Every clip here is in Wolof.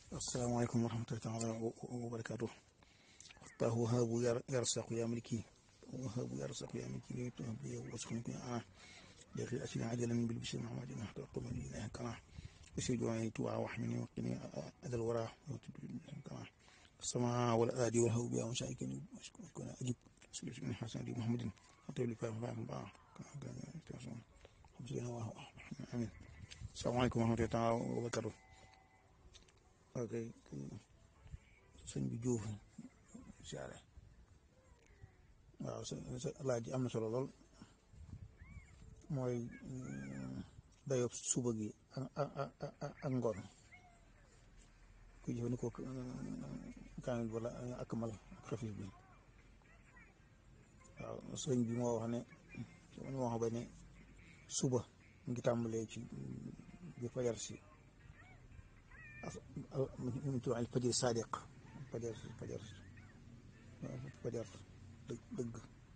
asalaamaaleykum wa rahmatullahi taala wa barakaatu waxtaahu habu yarsaqu ya maliki وهب يرزق يا مكي وهب لي واسكنك انا داخل اسنا عجلا بالبشر محمد نحن قوم الله كما وسيد وعي توعى وحمني وقني اذى الورى كما السماء والادي والهو بها وشايكني واسكن اجب سلسل من حسن دي محمد حتى لي فاهم فاهم بقى امين السلام عليكم ورحمه الله تعالى وبركاته اوكي sëñ bi Diouf siyaare waaw sa laaj ji am na solo lool mooy dayob suba gi ak ngoon ku jëfandikoo kaamil wala ak mal xafif bi waaw sëñ bi moo wax ne moo wax ba ne suba mu ngi tàmbalee ci bi fajar si mu tudd al fajir sadiq fajar fajar fajar dëgg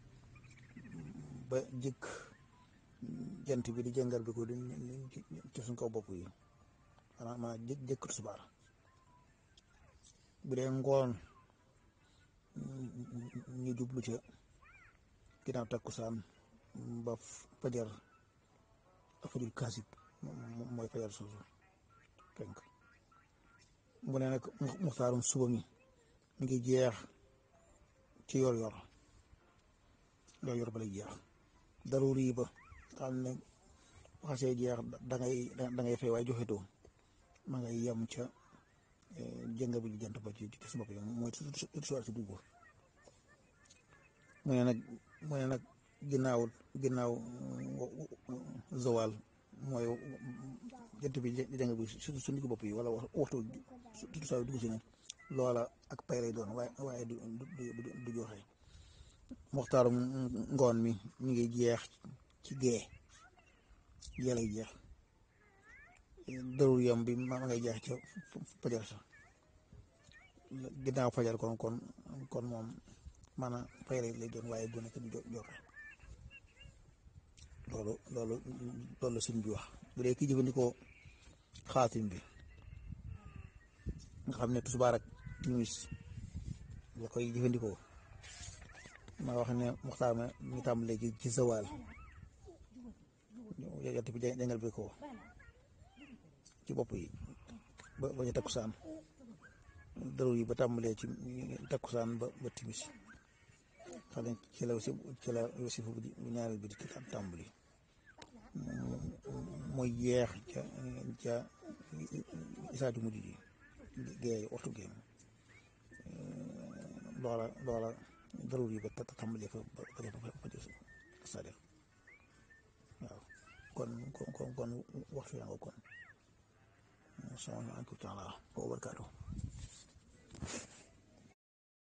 ba jëkk jant bi di jëngar bi ko di ci suñ kaw bopp yi xanaa ma jëkk jëkk tisbaar bu dee ngoon ñu jublu ca ginnaaw takkusaan ba fajar fajul kaasib mooy fajar soosu fenk mu ne nag muxtaarum suba mi mi ngi jeex ci yor yor yor yor ba lay jeex daruri ba xam ne xasee jeex da ngay da ngay fay waaye joxetoo ma ngay yem ca jënga bi jant ba ci ci su bopp yi mooy soir si dugg mu ne nag mu ne nag ginnaaw ginnaaw zawal mooy jant bi jënga bi su su ndigg bopp yi wala waxtu su saa dugg si ne loola ak pay lay doon waaye waaye du du du joxe muxtaarum ngoon mi mi ngi jeex ci gee gee lay jeex darur yam bi ma ngay jeex ca fajar sa ginnaaw fajar kon kon kon moom maanaam fay lay doon waaye du nekk du joxe loolu loolu loolu sëñ bi wax bu dee ki jëfandikoo xaatim bi nga xam ne tisbaar ak timis la koy jëfandikoo ma wax ne muxtaar ma mi ngi tàmbalee ci ci zawaal yant bi jàngal bi ko ci bopp yi ba ba ca takkusaan daru yi ba tàmbalee ci takkusaan ba ba timis xam ne ci la ci la wasifu bu ñaareel bi di tàmbali mooy jeex ca ca isaatu mujj ji géey waxtu géey loola loola darur yi ba tàmbali fa ba ba ba sadiq waaw kon kon kon waxtu yaa nga kon salaamaaleykum taala wa barakaatu